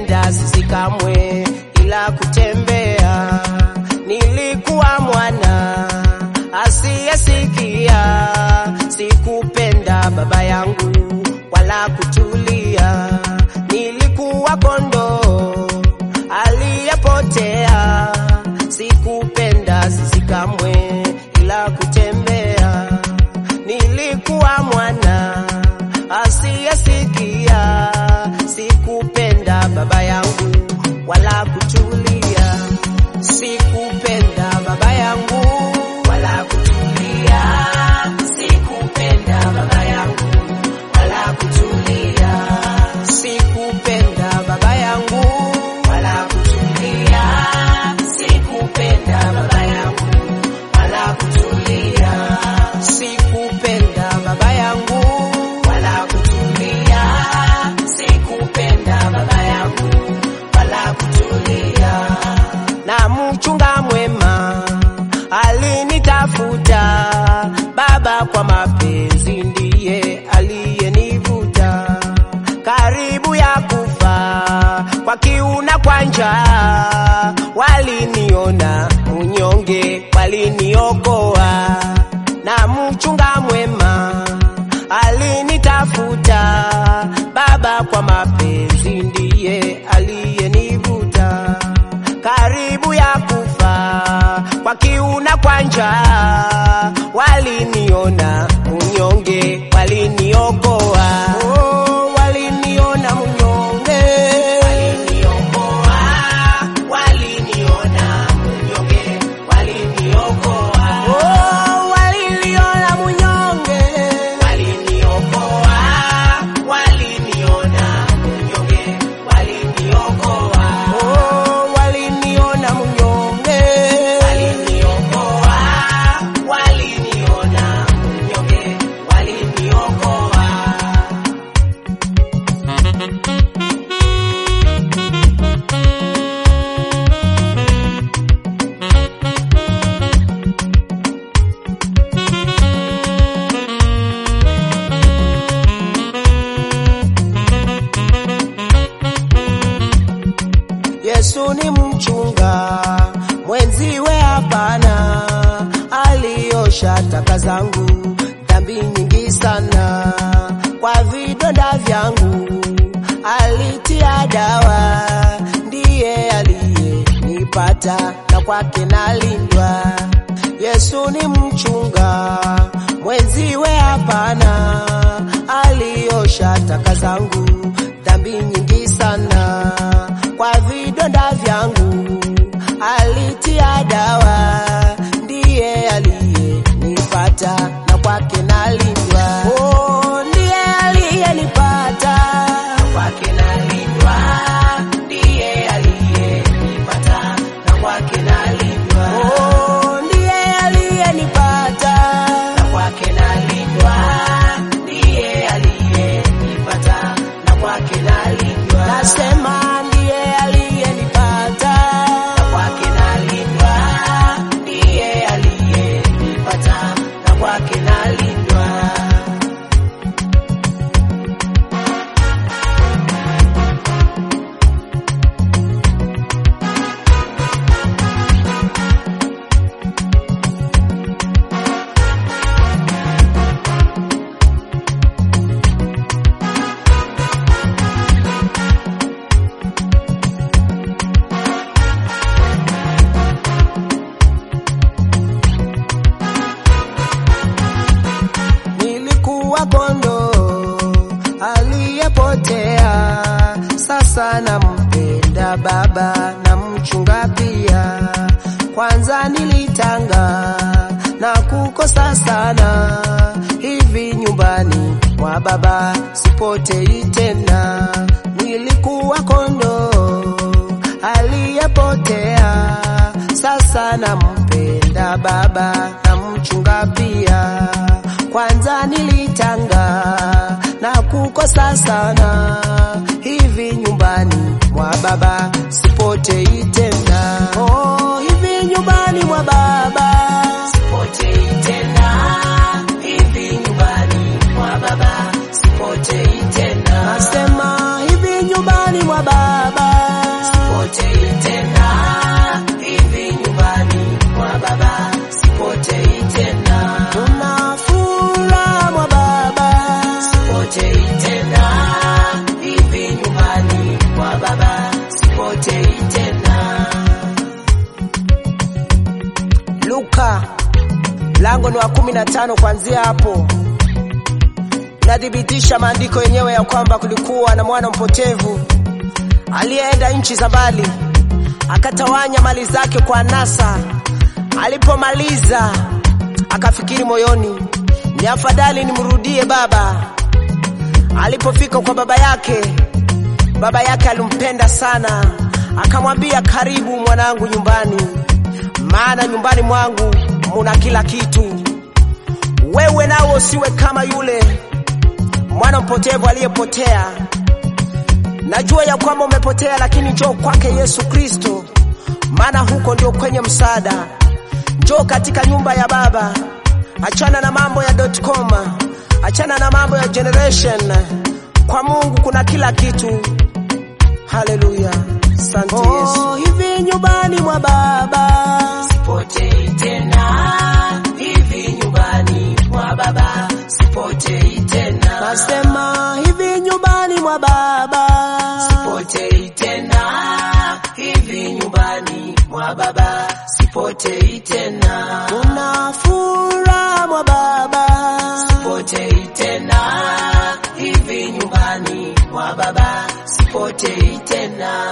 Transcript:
sikupenda sisi kamwe, ila kutembea. Nilikuwa mwana asiyesikia, sikupenda baba yangu wala kutulia. Nilikuwa kondoo aliyepotea, sikupenda sisi kamwe, ila kutembea. Nilikuwa mwana asiyesikia, sikupenda baba yangu wala kutulia. Sikupenda baba yangu wala kutulia. Sikupenda baba yangu wala kutulia. Sikupenda baba yangu wala kutulia. Sikupenda baba yangu wala kutulia. Sikupenda baba yangu wala kutulia. Sikupenda baba yangu wala kutulia. Na mchunga mwema alinitafuta, baba kwa mapenzi ndiye aliyenivuta karibu ya kufa kwa kiu na kwa njaa, waliniona mnyonge, waliniokoa. Na mchunga mwema alinitafuta, baba kwa mapenzi ndiye aliyenivuta karibu ya kufa kwa kiu na kwa njaa, waliniona mnyonge, waliniokoa. Oh, waliniona mnyonge, waliniokoa. Waliniona mnyonge, waliniokoa. Oh, waliniona mnyonge, waliniokoa. Waliniona mnyonge, waliniokoa. Oh, waliniona mnyonge, waliniokoa. Waliniona mnyonge, waliniokoa. Yesu ni mchunga mwenziwe, hapana. Aliosha taka zangu, dhambi nyingi sana, kwa vidonda vyangu alitia dawa, ndiye aliyenipata na kwake nalindwa. Yesu ni mchunga mwenziwe, hapana. Aliosha taka zangu, dhambi nyingi sana kwa vidonda vyangu alitia dawa, ndiye aliyenipata na kwake nalindwa. Oh, ndiye aliyenipata na kwake nalindwa, ndiye aliyenipata na kwake nalindwa. Oh, ndiye aliyenipata na kwake nalindwa, ndiye aliyenipata na kwake nalindwa. Nasema ndiye aliyenipata na kwake nalindwa, ndiye aliyenipata na kwake nalindwa. Nilikuwa kondoo aliyepotea, sasa nampenda Baba na mchunga pia. Kwanza nilitanga na kukosa sana, hivi nyumbani mwa Baba sipotei tena. Nilikuwa kondoo aliyepotea, sasa nampenda Baba na mchunga pia. Kwanza nilitanga na kukosa sana, hivi nyumbani mwa Baba sipotei tena. Oh, hivi nyumbani mwa Baba sipotei tena, hivi nyumbani mwa Baba sipotei tena. Nasema hivi nyumbani mwa Baba mlango ni wa kumi na tano kuanzia hapo inathibitisha maandiko yenyewe ya kwamba kulikuwa na mwana mpotevu aliyeenda nchi za mbali akatawanya mali zake kwa nasa. Alipomaliza akafikiri moyoni, ni afadhali nimrudie baba. Alipofika kwa baba yake, baba yake alimpenda sana, akamwambia, karibu mwanangu nyumbani, maana nyumbani mwangu muna kila kitu. Wewe nawe usiwe kama yule mwana mpotevu aliyepotea. Najua ya kwamba umepotea, lakini njoo kwake Yesu Kristo, maana huko ndio kwenye msaada. Njoo katika nyumba ya Baba, achana na mambo ya .com, achana na mambo ya generation. Kwa Mungu kuna kila kitu. Haleluya, asante Oh, Yesu. Hivi nyumbani mwa Baba Sipotei tena hivi nyumbani mwa baba, sipotei tena, nasema, hivi nyumbani mwa Baba sipotei tena hivi nyumbani mwa baba, sipotei tena, kuna furaha mwa Baba sipotei tena hivi nyumbani mwa baba, sipotei tena,